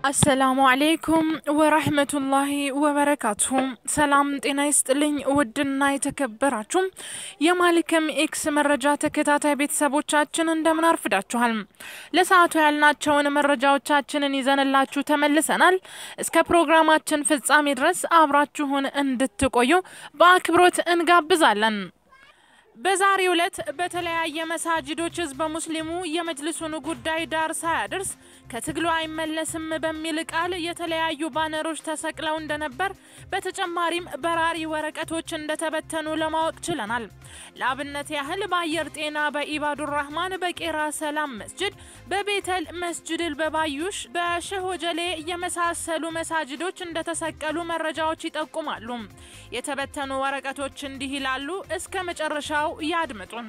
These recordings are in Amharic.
አሰላሙ አሌይኩም ወራህመቱላሂ ወበረካቱሁ። ሰላም ጤና ይስጥልኝ። ውድና የተከበራችሁ የማሊከም ኤክስ መረጃ ተከታታይ ቤተሰቦቻችን እንደምን አርፍዳችኋል? ለሰዓቱ ያልናቸውን መረጃዎቻችንን ይዘንላችሁ ተመልሰናል። እስከ ፕሮግራማችን ፍጻሜ ድረስ አብራችሁን እንድትቆዩ በአክብሮት እንጋብዛለን። በዛሬው ዕለት በተለያየ መሳጅዶች ህዝበ ሙስሊሙ የመጅልሱን ጉዳይ ዳር ሳያደርስ ከትግሉ አይመለስም በሚል ቃል የተለያዩ ባነሮች ተሰቅለው እንደነበር፣ በተጨማሪም በራሪ ወረቀቶች እንደተበተኑ ለማወቅ ችለናል። ለአብነት ያህል በአየር ጤና፣ በኢባዱር ራህማን፣ በቄራ ሰላም መስጅድ፣ በቤተል መስጅድል፣ በባዩሽ፣ በሸህ ወጀሌ የመሳሰሉ መሳጅዶች እንደተሰቀሉ መረጃዎች ይጠቁማሉ። የተበተኑ ወረቀቶች እንዲህ ይላሉ። እስከ መጨረሻው ያድምጡን።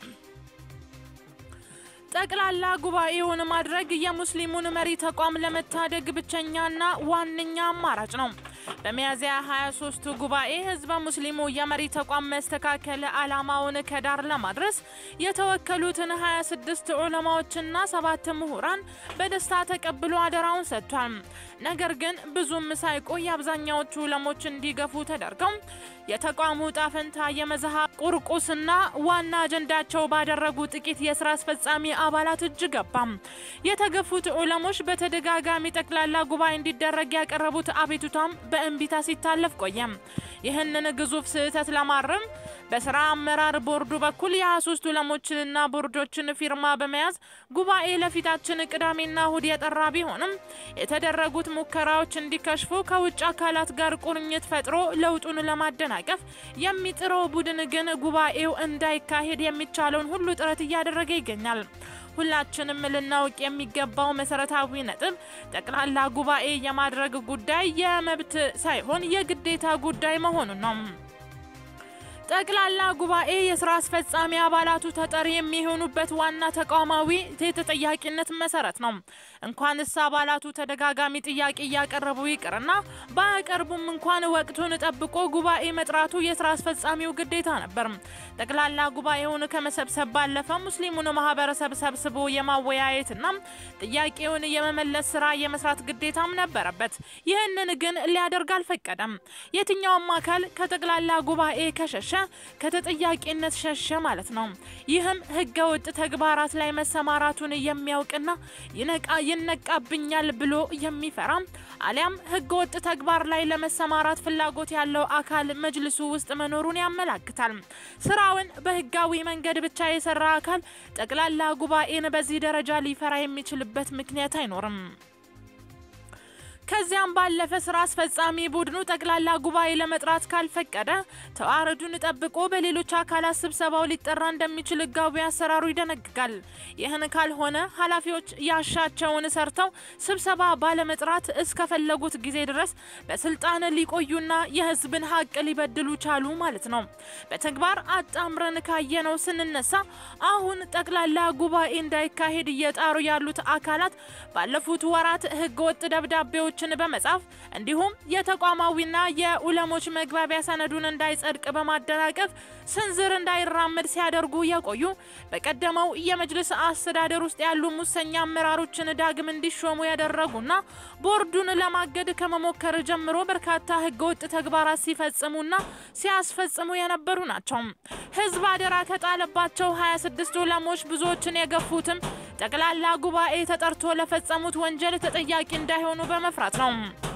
ጠቅላላ ጉባኤውን ማድረግ የሙስሊሙን መሪ ተቋም ለመታደግ ብቸኛና ዋነኛ አማራጭ ነው። በሚያዝያ 23ቱ ጉባኤ ህዝበ ሙስሊሙ የመሪ ተቋም መስተካከል ዓላማውን ከዳር ለማድረስ የተወከሉትን 26 ዑለማዎችና ሰባት ምሁራን በደስታ ተቀብሎ አደራውን ሰጥቷል። ነገር ግን ብዙም ሳይቆይ አብዛኛዎቹ ዑለሞች እንዲገፉ ተደርገው የተቋሙ ጣፈንታ የመዝሃ ቁርቁስና ዋና አጀንዳቸው ባደረጉ ጥቂት የስራ አስፈጻሚ አባላት እጅ ገባም። የተገፉት ዑለሞች በተደጋጋሚ ጠቅላላ ጉባኤ እንዲደረግ ያቀረቡት አቤቱታም በእንቢታ ሲታለፍ ቆየም። ይህንን ግዙፍ ስህተት ለማረም በስራ አመራር ቦርዱ በኩል የ23 ዑለሞችንና ቦርዶችን ፊርማ በመያዝ ጉባኤ ለፊታችን ቅዳሜና እሁድ የጠራ ቢሆንም የተደረጉት ሙከራዎች እንዲከሽፉ ከውጭ አካላት ጋር ቁርኝት ፈጥሮ ለውጡን ለማደናቀፍ የሚጥረው ቡድን ግን ጉባኤው እንዳይካሄድ የሚቻለውን ሁሉ ጥረት እያደረገ ይገኛል። ሁላችንም ልናውቅ የሚገባው መሰረታዊ ነጥብ ጠቅላላ ጉባኤ የማድረግ ጉዳይ የመብት ሳይሆን የግዴታ ጉዳይ መሆኑን ነው። ጠቅላላ ጉባኤ የስራ አስፈጻሚ አባላቱ ተጠሪ የሚሆኑበት ዋና ተቋማዊ የተጠያቂነት መሰረት ነው። እንኳንስ አባላቱ ተደጋጋሚ ጥያቄ እያቀረቡ ይቅርና ባያቀርቡም እንኳን ወቅቱን ጠብቆ ጉባኤ መጥራቱ የስራ አስፈጻሚው ግዴታ ነበር። ጠቅላላ ጉባኤውን ከመሰብሰብ ባለፈ ሙስሊሙን ማህበረሰብ ሰብስቦ የማወያየትና ጥያቄውን የመመለስ ስራ የመስራት ግዴታም ነበረበት። ይህንን ግን ሊያደርግ አልፈቀደም። የትኛውም አካል ከጠቅላላ ጉባኤ ከሸሸ ከተጠያቂነት ሸሸ ማለት ነው። ይህም ህገ ወጥ ተግባራት ላይ መሰማራቱን የሚያውቅና ይነቃብኛል ብሎ የሚፈራ አሊያም ህገ ወጥ ተግባር ላይ ለመሰማራት ፍላጎት ያለው አካል መጅልሱ ውስጥ መኖሩን ያመላክታል። ስራውን በህጋዊ መንገድ ብቻ የሰራ አካል ጠቅላላ ጉባኤን በዚህ ደረጃ ሊፈራ የሚችልበት ምክንያት አይኖርም። ከዚያም ባለፈ ስራ አስፈጻሚ ቡድኑ ጠቅላላ ጉባኤ ለመጥራት ካልፈቀደ ተዋረዱን ጠብቆ በሌሎች አካላት ስብሰባው ሊጠራ እንደሚችል ህጋዊ አሰራሩ ይደነግጋል። ይህን ካልሆነ ኃላፊዎች ያሻቸውን ሰርተው ስብሰባ ባለመጥራት እስከፈለጉት ጊዜ ድረስ በስልጣን ሊቆዩና የህዝብን ሀቅ ሊበድሉ ቻሉ ማለት ነው። በተግባር አጣምረን ካየነው ስንነሳ አሁን ጠቅላላ ጉባኤ እንዳይካሄድ እየጣሩ ያሉት አካላት ባለፉት ወራት ህገወጥ ደብዳቤዎች ሰዎችን በመጻፍ እንዲሁም የተቋማዊና የኡለሞች መግባቢያ ሰነዱን እንዳይጸድቅ በማደናቀፍ ስንዝር እንዳይራመድ ሲያደርጉ የቆዩ በቀደመው የመጅልስ አስተዳደር ውስጥ ያሉ ሙሰኛ አመራሮችን ዳግም እንዲሾሙ ያደረጉና ቦርዱን ለማገድ ከመሞከር ጀምሮ በርካታ ህገወጥ ተግባራት ሲፈጽሙና ሲያስፈጽሙ የነበሩ ናቸው። ህዝብ አደራ ከጣለባቸው 26 ኡለሞች ብዙዎችን የገፉትም ጠቅላላ ጉባኤ ተጠርቶ ለፈጸሙት ወንጀል ተጠያቂ እንዳይሆኑ በመፍራት ነው።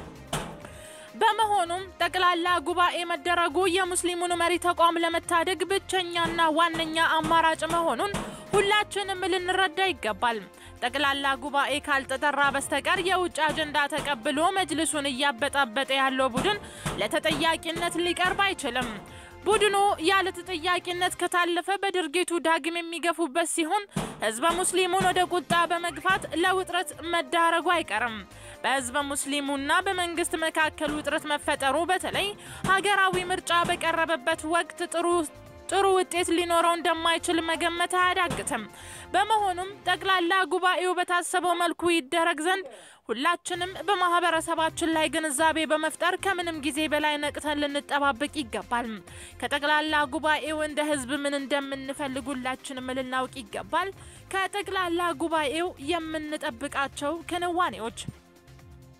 በመሆኑም ጠቅላላ ጉባኤ መደረጉ የሙስሊሙን መሪ ተቋም ለመታደግ ብቸኛና ዋነኛ አማራጭ መሆኑን ሁላችንም ልንረዳ ይገባል። ጠቅላላ ጉባኤ ካልተጠራ በስተቀር የውጭ አጀንዳ ተቀብሎ መጅልሱን እያበጣበጠ ያለው ቡድን ለተጠያቂነት ሊቀርብ አይችልም። ቡድኑ ያለ ተጠያቂነት ከታለፈ በድርጊቱ ዳግም የሚገፉበት ሲሆን ህዝበ ሙስሊሙን ወደ ቁጣ በመግፋት ለውጥረት መዳረጉ አይቀርም። በህዝበ ሙስሊሙና በመንግስት መካከል ውጥረት መፈጠሩ በተለይ ሀገራዊ ምርጫ በቀረበበት ወቅት ጥሩ ጥሩ ውጤት ሊኖረው እንደማይችል መገመት አያዳግትም። በመሆኑም ጠቅላላ ጉባኤው በታሰበው መልኩ ይደረግ ዘንድ ሁላችንም በማህበረሰባችን ላይ ግንዛቤ በመፍጠር ከምንም ጊዜ በላይ ነቅተን ልንጠባበቅ ይገባል። ከጠቅላላ ጉባኤው እንደ ህዝብ ምን እንደምንፈልግ ሁላችንም ልናውቅ ይገባል። ከጠቅላላ ጉባኤው የምንጠብቃቸው ክንዋኔዎች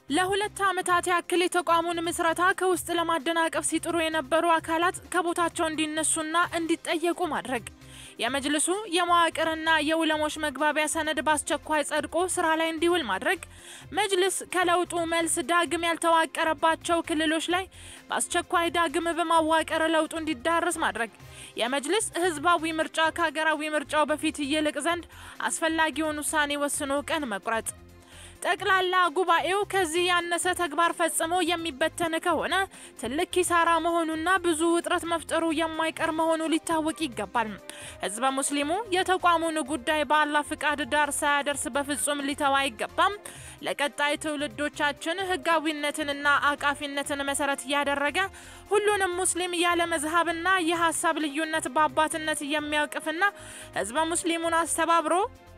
ለሁለት ዓመታት ያክል የተቋሙን ምስረታ ከውስጥ ለማደናቀፍ ሲጥሩ የነበሩ አካላት ከቦታቸው እንዲነሱና እንዲጠየቁ ማድረግ፣ የመጅልሱ የመዋቅርና የዑለሞች መግባቢያ ሰነድ በአስቸኳይ ጸድቆ ስራ ላይ እንዲውል ማድረግ፣ መጅልስ ከለውጡ መልስ ዳግም ያልተዋቀረባቸው ክልሎች ላይ በአስቸኳይ ዳግም በማዋቀር ለውጡ እንዲዳረስ ማድረግ፣ የመጅልስ ህዝባዊ ምርጫ ከሀገራዊ ምርጫው በፊት ይልቅ ዘንድ አስፈላጊውን ውሳኔ ወስኖ ቀን መቁረጥ ጠቅላላ ጉባኤው ከዚህ ያነሰ ተግባር ፈጽሞ የሚበተን ከሆነ ትልቅ ኪሳራ መሆኑና ብዙ ውጥረት መፍጠሩ የማይቀር መሆኑ ሊታወቅ ይገባል። ህዝበ ሙስሊሙ የተቋሙን ጉዳይ በአላህ ፍቃድ ዳር ሳያደርስ በፍጹም ሊተው አይገባም። ለቀጣይ ትውልዶቻችን ህጋዊነትንና አቃፊነትን መሰረት ያደረገ ሁሉንም ሙስሊም ያለ መዝሀብና የሀሳብ ልዩነት በአባትነት የሚያውቅፍና ህዝበ ሙስሊሙን አስተባብሮ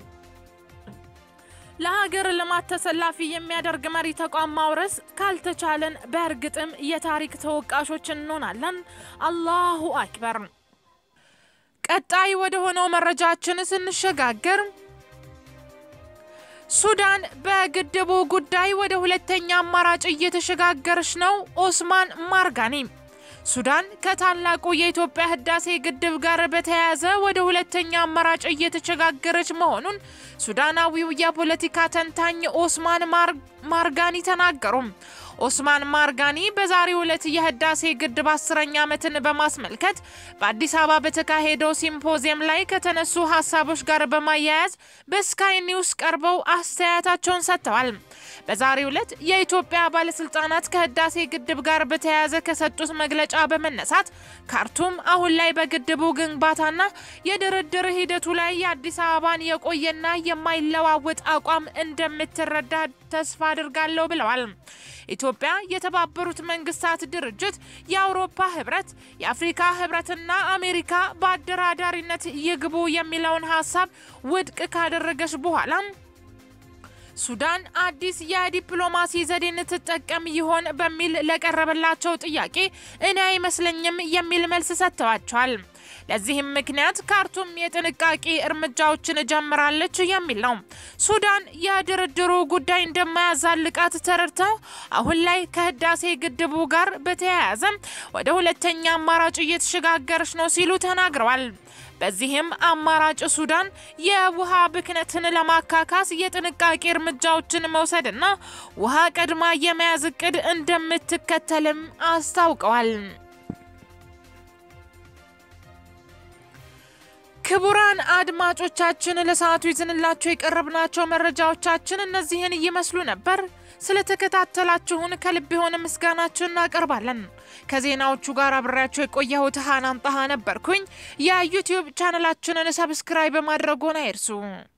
ለሀገር ልማት ተሰላፊ የሚያደርግ መሪ ተቋም ማውረስ ካልተቻለን በእርግጥም የታሪክ ተወቃሾች እንሆናለን። አላሁ አክበር። ቀጣይ ወደ ሆነው መረጃችን ስንሸጋገር ሱዳን በግድቡ ጉዳይ ወደ ሁለተኛ አማራጭ እየተሸጋገረች ነው። ኦስማን ማርጋኒ ሱዳን ከታላቁ የኢትዮጵያ ህዳሴ ግድብ ጋር በተያያዘ ወደ ሁለተኛ አማራጭ እየተሸጋገረች መሆኑን ሱዳናዊው የፖለቲካ ተንታኝ ኦስማን ማርጋኒ ተናገሩ። ኦስማን ማርጋኒ በዛሬው ዕለት የህዳሴ ግድብ አስረኛ ዓመትን በማስመልከት በአዲስ አበባ በተካሄደው ሲምፖዚየም ላይ ከተነሱ ሀሳቦች ጋር በማያያዝ በስካይ ኒውስ ቀርበው አስተያየታቸውን ሰጥተዋል። በዛሬው ዕለት የኢትዮጵያ ባለስልጣናት ከህዳሴ ግድብ ጋር በተያያዘ ከሰጡት መግለጫ በመነሳት ካርቱም አሁን ላይ በግድቡ ግንባታና የድርድር ሂደቱ ላይ የአዲስ አበባን የቆየና የማይለዋወጥ አቋም እንደምትረዳ ተስፋ አድርጋለሁ ብለዋል። ኢትዮጵያ የተባበሩት መንግስታት ድርጅት፣ የአውሮፓ ህብረት፣ የአፍሪካ ህብረትና አሜሪካ በአደራዳሪነት ይግቡ የሚለውን ሀሳብ ውድቅ ካደረገች በኋላ ሱዳን አዲስ የዲፕሎማሲ ዘዴን ትጠቀም ይሆን በሚል ለቀረበላቸው ጥያቄ እኔ አይመስለኝም የሚል መልስ ሰጥተዋቸዋል። ለዚህም ምክንያት ካርቱም የጥንቃቄ እርምጃዎችን ጀምራለች የሚል ነው። ሱዳን የድርድሩ ጉዳይ እንደማያዛልቃት ተረድተው አሁን ላይ ከህዳሴ ግድቡ ጋር በተያያዘ ወደ ሁለተኛ አማራጭ እየተሸጋገረች ነው ሲሉ ተናግረዋል። በዚህም አማራጭ ሱዳን የውሃ ብክነትን ለማካካስ የጥንቃቄ እርምጃዎችን መውሰድና ውሃ ቀድማ የመያዝ እቅድ እንደምትከተልም አስታውቀዋል። ክቡራን አድማጮቻችን ለሰዓቱ ይዘንላቸው የቀረብናቸው መረጃዎቻችን እነዚህን ይመስሉ ነበር። ስለተከታተላችሁን ከልብ የሆነ ምስጋናችን እናቀርባለን። ከዜናዎቹ ጋር አብሬያቸው የቆየሁት ሀናን ጣሃ ነበርኩኝ። የዩቲዩብ ቻነላችንን ሰብስክራይብ በማድረጎን አይርሱ።